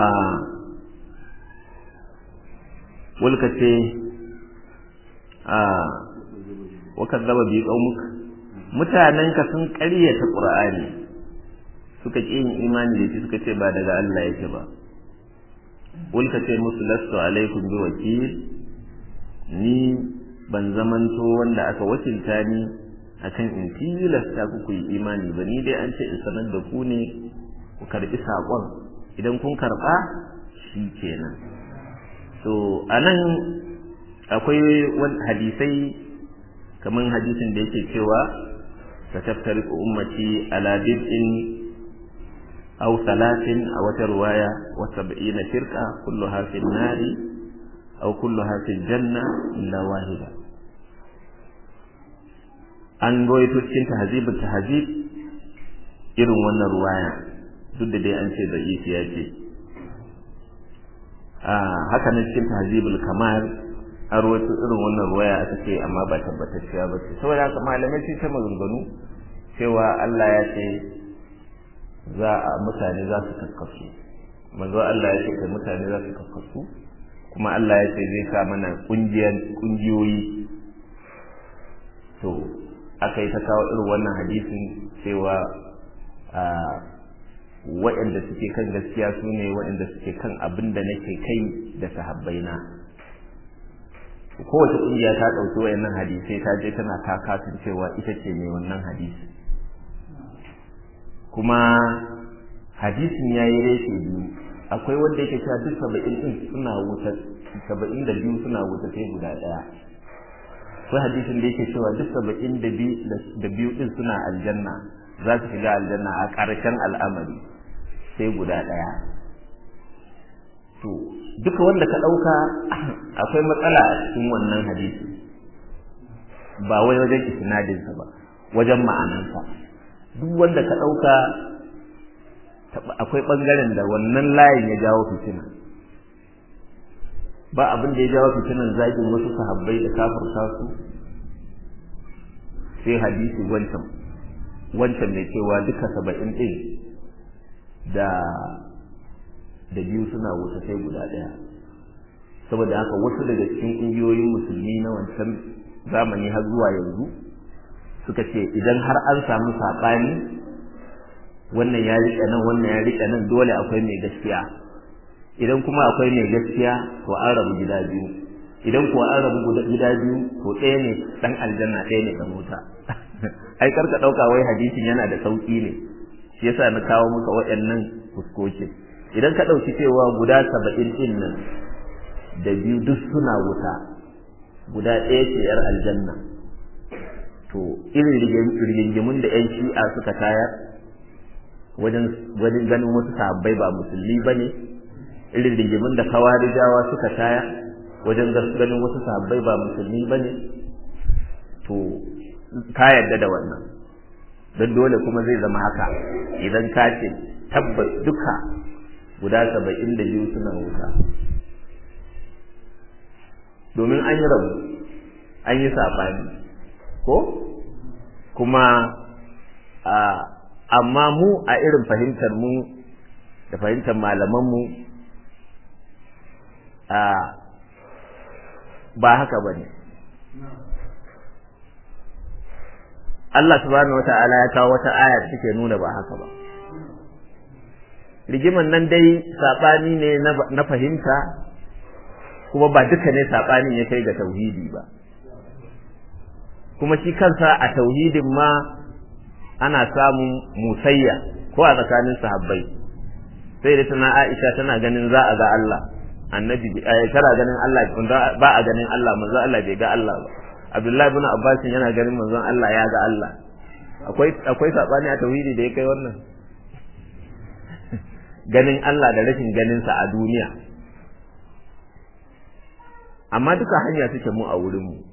wulka ce a wakar zaba biyu ƙaunuk mutanenka sun ƙaryata ƙur'ani suka ƙi yin imani da shi suka ce ba daga Allah yake ba wulka ce musu lastu alaikum bi wakil ni ban zamanto wanda aka wakilta ni akan in tilasta ku yi imani ba ni dai an ce in sanar da ku ne ku karbi saƙon idan kun karɓa shi kenan to a nan akwai hadisai kaman hadisin da yake cewa sataftariqu ummati ala bid'in aw salatin a wata ruwaya wa sab'ina firqa kulluha fi nari aw kulluha fi janna illa wahida an goyito cikin tahzibul tahzib irin wannan ruwaya duk da dai an ce da ya ce haka nan cikin tahzibul kamal an rawaito irin wannan ruwaya aka ce amma ba tabbatacciya ba ce saboda haka malamai sun ta maganganu cewa Allah ya ce za a mutane za su kakkasu manzo Allah ya ce kai mutane za su kakkasu kuma Allah ya ce zai sa mana kungiyan kungiyoyi to aka yi ta kawo irin wannan hadisin cewa waɗanda suke kan gaskiya su ne waɗanda suke kan abin da nake kai da sahabbaina kowace ƙungiya ta ɗauki wayannan hadisai ta je tana takatun cewa ita ce mai wannan hadisi kuma hadisin ya yi reshe biyu akwai wanda yake cewa duk saba'in ɗin suna wuta saba'in da biyu suna wuta sai guda ɗaya akwai hadisin da yake cewa duk saba'in da biyu ɗin suna aljanna za su shiga aljanna a ƙarshen al'amari sai guda ɗaya to duka wanda ka ɗauka akwai matsala a cikin wannan hadisi ba wai wajen isnadinsa ba wajen ma'anansa duk wanda ka ɗauka akwai ɓangaren da wannan layin ya jawo fitina ba abin da ya jawo fitinan zagin wasu sahabbai da kafirta su sai hadisi wancan wancan mai cewa duka saba'in ɗin da da biyu suna wuta sai guda ɗaya saboda haka wasu daga cikin ƙungiyoyin musulmi na wancan zamani har zuwa yanzu suka ce idan har an samu saɓani wannan ya riƙe nan wannan ya riƙe nan dole akwai mai gaskiya idan kuma akwai mai gaskiya to an rabu gida biyu idan kuwa an rabu gida biyu to ɗaya ne ɗan aljanna ɗaya ne ɗan wuta ai karka ɗauka wai hadisin yana da sauƙi ne shi yasa na kawo maka waɗannan fuskokin idan ka ɗauki cewa guda saba'in ɗin nan da biyu duk suna wuta guda ɗaya ce yar aljanna to irin rigingimun da yan shi'a suka tayar wajen wajen ganin wasu sahabbai ba musulmi ba ne irin rigingimun da kawarijawa suka tayar wajen ganin wasu sahabbai ba musulmi ba ne to ka yarda da wannan don dole kuma zai zama haka idan ka ce tabbas duka guda saba'in da biyu suna wuta domin an yi rabu an yi saɓani ko kuma a amma mu a irin fahimtar mu da fahimtar malamanmu a ba haka ba ne Allah subhanahu wata'ala ya kawo wata aya da take nuna ba haka ba rigiman nan dai saɓani ne na fahimta kuma ba duka ne saɓanin ya kai ga tauhidi ba kuma shi kansa a tauhidin ma ana samun musayya ko a tsakanin sahabbai sai da tana Aisha tana ganin za a ga Allah annabi tana ganin Allah ba a ganin Allah manzo Allah bai ga Allah ba Abdullahi ibn Abbas yana ganin manzon Allah ya ga Allah akwai akwai sabani a tauhidi da ya kai wannan ganin Allah da rashin ganin sa a duniya amma duka hanya suke mu a wurin mu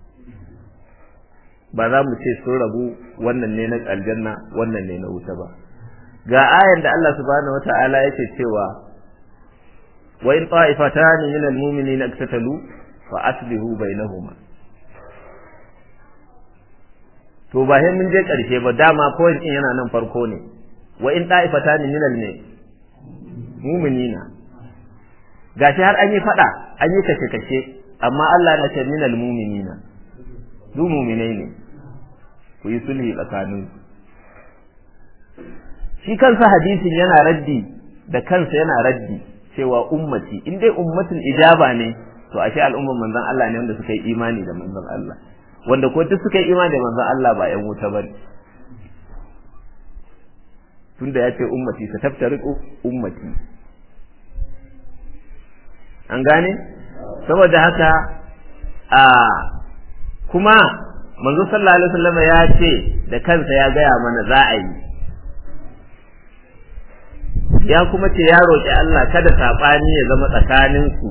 ba za mu ce sun rabu wannan ne na aljanna wannan ne na wuta ba ga ayan da Allah subhanahu wata'ala yake cewa wa in ta'ifatan min al-mu'minina iktatalu fa aslihu bainahuma to ba sai mun je karshe ba dama point din yana nan farko ne wa in ta'ifatan min al mu'minina gashi har an yi fada an yi kashe kashe amma Allah na ce min al-mu'minina du mu'minai ne ku yi sulhi tsakanin shi kansa hadisin yana raddi da kansa yana raddi cewa ummati in dai ummatul ijaba ne to ashe al'umman manzon Allah ne wanda suka yi imani da manzon Allah wanda ko duk suka yi imani da manzon Allah ba yan wuta bane tunda ya ce ummati sa taftariqu ummati an gane saboda haka a kuma manzo sallallahu alaihi wasallam ya ce da kansa ya gaya mana za a yi ya kuma ce ya roƙi Allah kada saɓani ya zama tsakanin su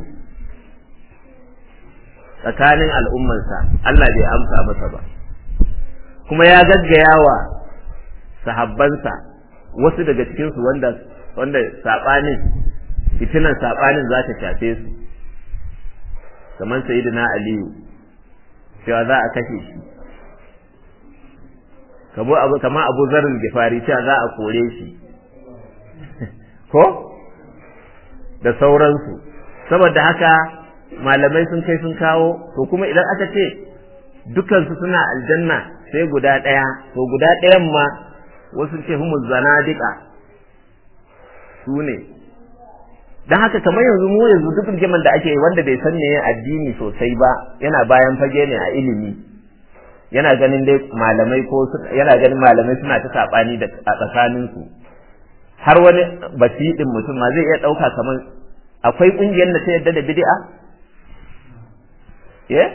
tsakanin al'ummansa Allah bai amsa masa ba kuma ya gaggaya wa sahabbansa wasu daga cikinsu wanda wanda saɓanin fitinan saɓanin za ta shafe su kamar sayyidina aliyu cewa za a kashe shi kamo abu kama abu zarin gifari cewa za a kore shi ko da sauransu saboda haka malamai sun kai sun kawo to kuma idan aka ce dukansu suna aljanna sai guda ɗaya to guda ɗayan ma wasu ce humu zanadika su ne don haka kamar yanzu mu yanzu duk rigiman da ake wanda bai san ne addini sosai ba yana bayan fage ne a ilimi yana ganin dai malamai ko yana ganin malamai suna ta sabani da a tsakanin su har wani basidin mutum ma zai iya dauka kamar akwai kungiyar da ta yadda da bid'a eh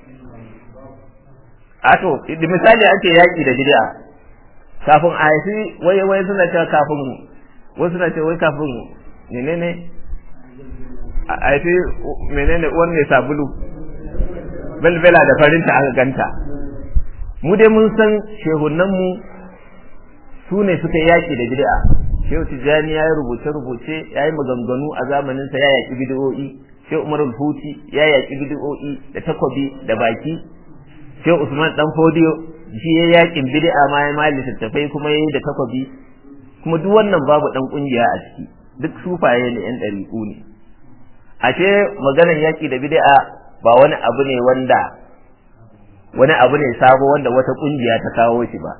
a to misali ake yaki da bid'a kafin a haifi wai wai suna cewa kafin wasu suna cewa wai kafin menene a haifi menene uwan mai sabulu belbela da farinta aka ganta mu dai mun san shehunanmu su ne suka yaki da bid'a shehu tijjani ya yi rubuce-rubuce ya yi maganganu a zamaninsa ya yaki bid'o'i shehu umar huti ya yaki bid'o'i da takobi da baki shehu usman dan fodiyo shi ya yakin bid'a ma ya mali littattafai kuma ya yi da takobi kuma duk wannan babu dan kungiya a ciki duk sufaye ne yan ɗariƙu ne ashe maganan yaƙi da bid'a ba wani abu ne wanda wani abu ne sabo wanda wata ƙungiya ta kawo shi ba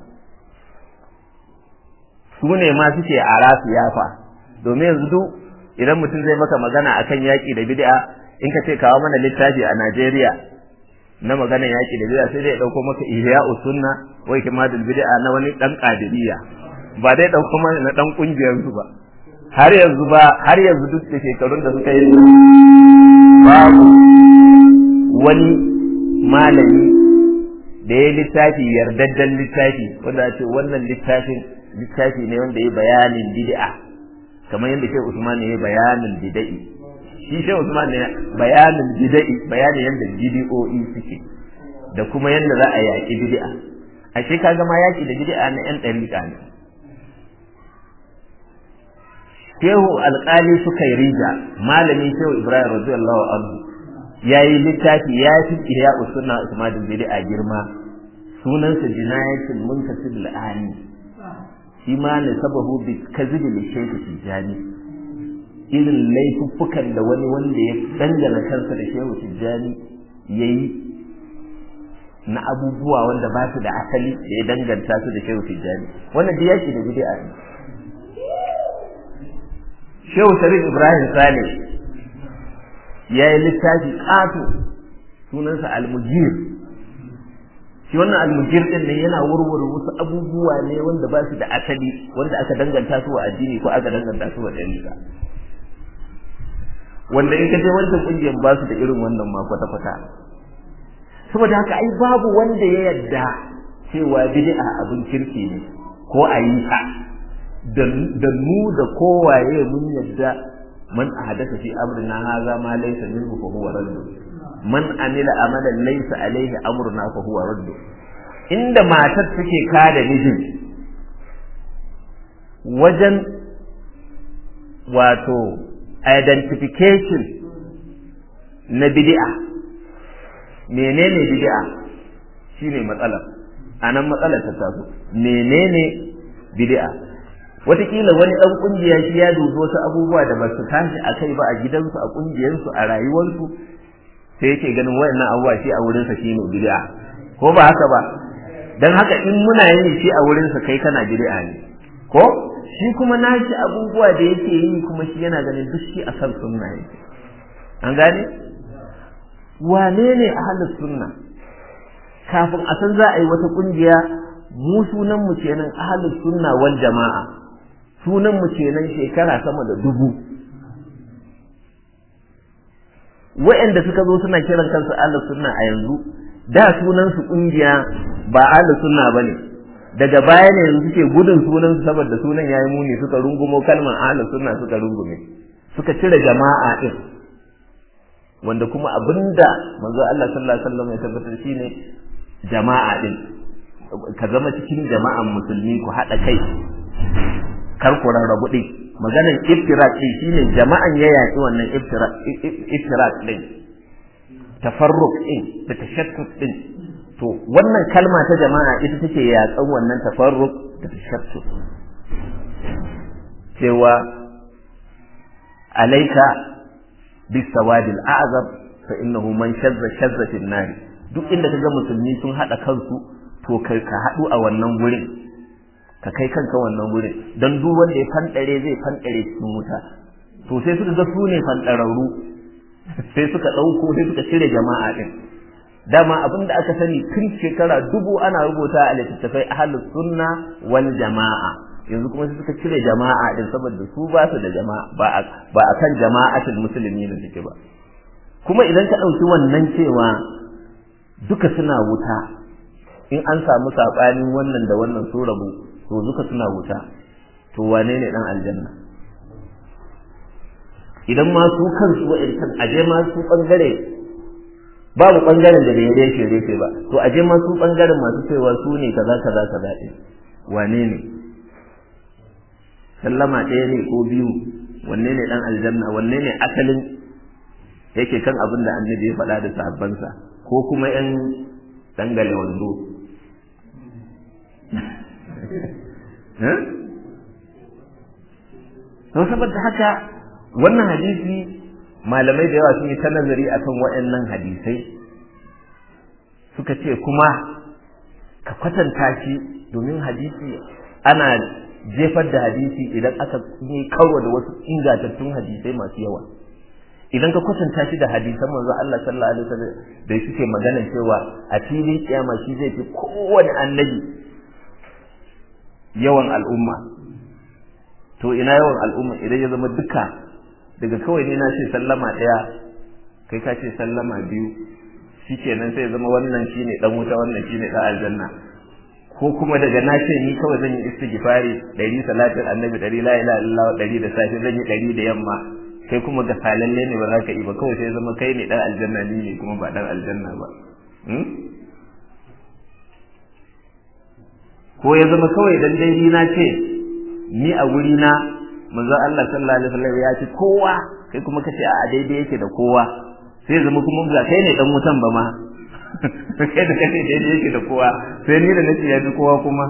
su ne ma suke a rasu yafa domin yanzu duk idan mutum zai maka magana akan yaƙi da bid'a in ka ce kawo mana littafi a Najeriya na maganan yaƙi da bid'a sai dai ya ɗauko maka ihya'u sunna wai kimadul bid'a na wani ɗan ƙadiriya ba dai ɗauko mana na ɗan ƙungiyar su ba har yanzu ba har yanzu duk da shekarun da suka yi babu wani malami da ya littafi yardaddan littafi wanda ce wannan littafin littafi ne wanda ya bayanin bid'a kamar yadda Sheikh Usman ya bayanin bid'i shi Sheikh Usman ne bayanin bid'i bayanin yadda bid'o'i suke da kuma yadda za a yaki bid'a ashe kaga ma yaki da bid'a na yan dariƙa ne shehu alƙali suka yi rija malami shehu ibrahim radiyallahu anhu ya yi littafi ya fi iya usunna usman bid'a girma sunansa jinayatul muntasib al'ani shi ma ne sababu bi kazibi li shehu tijani irin laifuffukan da wani wanda ya dangana kansa da shehu tijani yayi na abubuwa wanda ba su da asali da ya danganta su da shehu tijani wannan da yake da bid'a ne Shehu Sharif Ibrahim Sale ya yi littafi ƙato sunansa Almujir. Shi wannan Almujir ɗin ne yana warware wasu abubuwa ne wanda ba su da asali wanda aka danganta su wa addini ko aka danganta su wa ɗariƙa. Wanda in ka je wancan ƙungiyar ba su da irin wannan ma kwata-kwata. Saboda haka ai babu wanda ya yarda cewa bid'a abin kirki ne ko a yi ta. da mu da kowaye mun yadda man ahdatha fi amrina hadha ma laysa minhu fa huwa radd man amila amalan laysa alayhi amruna fa huwa radd inda matar take kada mijin wajen wato identification na bid'a menene bid'a shine matsalar anan matsalar ta taso menene bid'a wataƙila wani ɗan ƙungiya shi ya dubi wasu abubuwa da ba su tashi a kai ba a gidansu a ƙungiyarsu a rayuwarsu sai yake ganin wayannan abubuwa shi a wurinsa shi ne bid'a ko ba haka ba dan haka in muna yin shi a wurinsa kai kana bid'a ne ko shi kuma nashi abubuwa da yake yi kuma shi yana ganin duk shi a san sunna yake an gane wane ne ahlus sunna kafin a san za a yi wata ƙungiya mu sunan mu kenan ahlus sunna wal jama'a sunan mu kenan shekara sama da dubu wa'anda suka zo suna kiran kansu ahlus sunna a yanzu da sunan su kungiya ba ahlus sunna bane daga baya ne yanzu suke gudun sunan su saboda sunan yayi muni suka rungumo kalmar ahlus sunna suka rungume suka cire jama'a din wanda kuma abinda manzo Allah sallallahu alaihi wasallam ya tabbatar shine jama'a din ka zama cikin jama'an musulmi ku haɗa kai kar ku rarrabu din maganar iftirak din shine jama'an ya yaƙi wannan iftirak din tafarruq din da tashattut din to wannan kalma ta jama'a ita take yaƙan wannan tafarruq da tashattut cewa alaika bisawadil a'zab fa innahu man shazza shazza fil nar duk inda kaga musulmi sun hada kansu to kai ka hadu a wannan gurin ka kai kanka wannan gurin dan duk wanda ya fandare zai fandare cikin wuta to sai suka ga su ne fandararru sai suka dauko sai suka cire jama'a din dama abin da aka sani tun shekara dubu ana rubuta a littattafai ahlus sunna wal jama'a yanzu kuma suka cire jama'a din saboda su ba su da jama'a ba a ba akan jama'atul musulmi ne suke ba kuma idan ka dauki wannan cewa duka suna wuta in an samu sabanin wannan da wannan su rabu to duka suna wuta to wane ne dan aljanna idan ma su kansu wa'ancan aje ma su bangare babu bangaren da bai reshe reshe ba to aje ma su bangaren masu cewa su ne kaza kaza kaza din wane ne sallama ɗaya ne ko biyu wanne ne dan aljanna wanne ne asalin yake kan abin da annabi ya faɗa da sahabbansa ko kuma yan dangale wando to saboda haka wannan hadisi malamai da yawa sun yi ta nazari akan waɗannan hadisai suka ce kuma ka kwatanta shi domin hadisi ana jefar da hadisi idan aka yi karo da wasu ingantattun hadisai masu yawa idan ka kwatanta shi da hadisan manzo Allah sallallahu alaihi wasallam da suke magana cewa a filin kiyama shi zai fi kowane annabi yawan al'umma to ina yawan al'umma idan ya zama duka daga kawai ne na ce sallama ɗaya kai ka ce sallama biyu shikenan sai ya zama wannan shine dan wuta wannan shine dan aljanna ko kuma daga na ce ni kawai zan yi istighfari ɗari salatin annabi ɗari la ilaha illallah ɗari da safe zan yi ɗari da yamma kai kuma ga salalle ne ba za ka yi ba kawai sai zama kai ne dan aljanna ni ne kuma ba dan aljanna ba ko ya zama kawai dan dai ni na ce ni a wuri na manzo Allah sallallahu alaihi wasallam ya ce kowa kai kuma kace a daidai yake da kowa sai zama kuma ga kai ne dan wutan ba ma kai da kace daidai yake da kowa sai ni da nace ya fi kowa kuma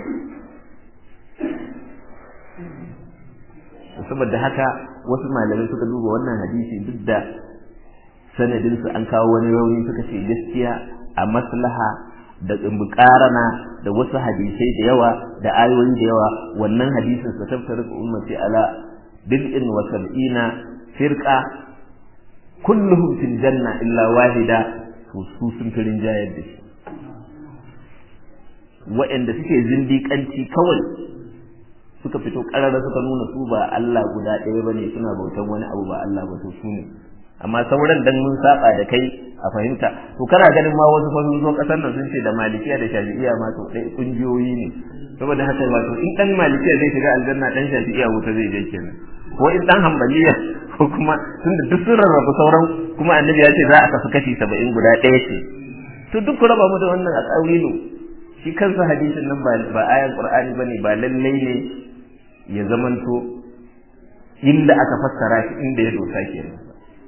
saboda haka wasu malamai suka duba wannan hadisi duk da sanadinsu an kawo wani rauni suka ce gaskiya a maslaha da bukarana da wasu hadisai da yawa da ayoyi da yawa wannan hadisin sa tabtar ummati ala bid'in wa sab'ina firqa kulluhum fil janna illa wahida to su sun firin jayar da shi wa'anda suke zindiƙanci kawai suka fito ƙarara suka nuna su ba Allah guda ɗaya bane suna bautan wani abu ba Allah ba to su ne amma sauran dan mun saba da kai a fahimta to kana ganin ma wasu fa sun zo kasar nan sun ce da malikiya da shafi'iya ma to dai kungiyoyi ne saboda haka wato in dan malikiya zai shiga aljanna dan shafi'iya wuta zai je kenan ko in dan hanbaliya ko kuma tunda duk sun rarrabu sauran kuma annabi ya ce za a kasu kashi saba'in guda ɗaya ce to duk ku raba mu da wannan a tsawilu shi kansa hadisin nan ba ayan qur'ani bane ba lallai ne ya zamanto inda aka fassara shi inda ya dosa kenan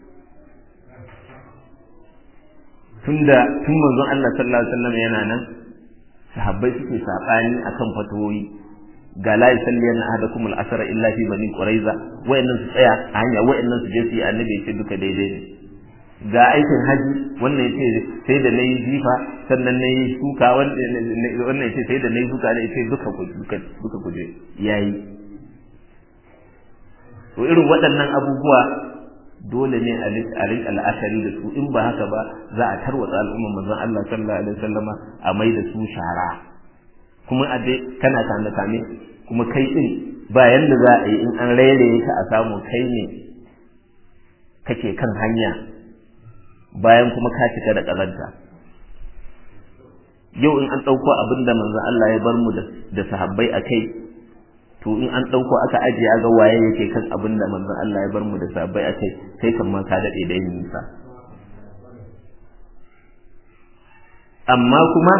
tunda tun manzon Allah sallallahu alaihi wasallam yana nan sahabbai suke sabani akan fatawoyi ga la yusalliyanna ahadakum al-asra illa fi bani quraiza wayannan su tsaya a hanya wayannan su je su yi annabi ya ce duka daidai ne ga aikin haji wannan ya ce sai da nayi jifa sannan nayi suka wannan ya ce sai da nayi suka ne ya ce duka ku duka duka ku je yayi to irin waɗannan abubuwa dole ne a rinka la'akari da su in ba haka ba za a tarwatsa al'umma manzon Allah sallallahu alaihi wasallama a mai da su shara kuma a dai kana kame kame kuma kai din ba yanda za a yi in an rairaye ka a samu kai ne kake kan hanya bayan kuma ka cika da ƙazanta yau in an ɗauko abin da manzon Allah ya bar mu da sahabbai a kai to in an ɗauko aka ajiye ga waye yake kan abin da manzon Allah ya bar mu da sahabbai a kai kai kan ma ka daɗe da yin nisa amma kuma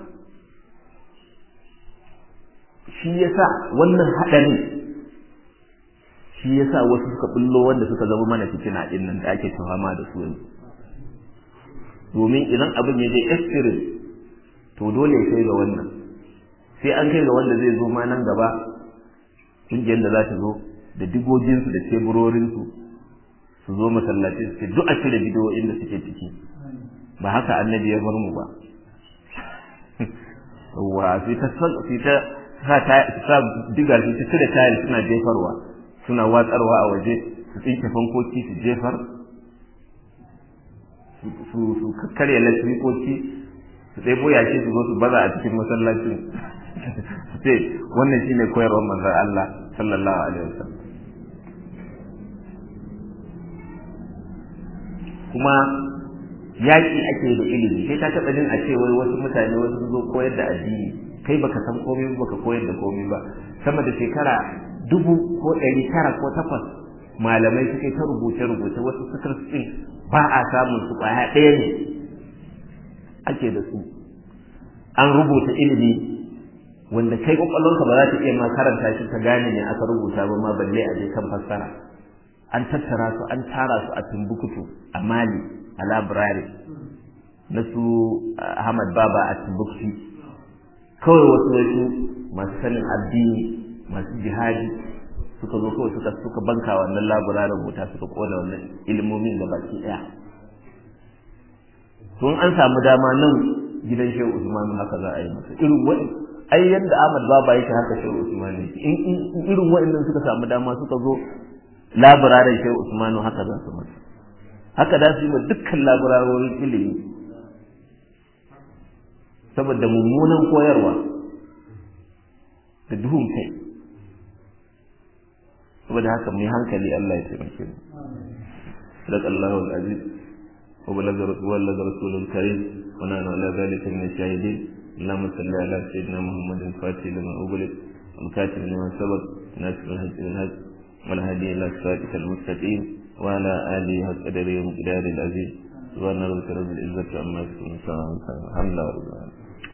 shi yasa wannan haɗarin shi yasa wasu suka bullo wanda suka zama mana fitina ɗin nan da ake tuhama da su yanzu domin idan abin ya je extreme to dole ya kai ga wannan sai an kai ga wanda zai zo ma nan gaba ƙungiyar da za ta zo da digoginsu da teburorinsu su zo masallaci su ce duk a cire bidiyoyin da suke ciki ba haka annabi ya bar mu ba wa sai ta sai ta sa ta sa diga su ta cire tayil suna jefarwa suna watsarwa a waje su tsinke fankoki su jefar su su kakkarya lasfikoki su ɗebo yashi su zo su baza a cikin masallacin su ce wannan shine koyarwar manzon Allah sallallahu alaihi wasallam kuma yaƙi ake da ilimi kai ka taɓa jin a ce wai wasu mutane wasu zo koyar da addini kai baka san komai ba baka koyar da komai ba sama da shekara dubu ko ɗari tara ko takwas malamai suke ta rubuce rubuce wasu sukar ɗin ba a samun su ƙwaya ɗaya ne ake da su an rubuta ilimi wanda kai kwakwalwarka ba za ta iya ma karanta shi ta gane ne aka rubuta ba ma balle a je kan fassara an tattara su an tara su a Timbuktu a Mali a library na su Ahmad Baba a Timbuktu kawai wasu wasu masu sanin addini masu jihadi suka zo kawai suka suka banka wannan library wuta suka kona wannan ilimomin da baki daya tun an samu dama nan gidan Shehu Usman haka za a yi masa irin wani ai yanda Ahmad Baba yake haka Shehu Usman ne in irin wa'annan suka samu dama suka zo labirarin Shehu Usman haka za su masa haka da su yi wa dukkan labirarorin ilimi saboda mummunan koyarwa da duhun kai saboda haka mu yi hankali Allah ya taimake mu صدق الله العزيز وبلغ رسول الكريم ونحن على ذلك من الشاهدين اللهم صل على سيدنا محمد الفاتح لما أغلق والكاتب لما سبق ناصر الهج بالهج والهدي إلى صراطك المستقيم وعلى آله وقدره ومقداره العزيز سبحان ربك رب العزة عما يصفون الحمد لله رب العالمين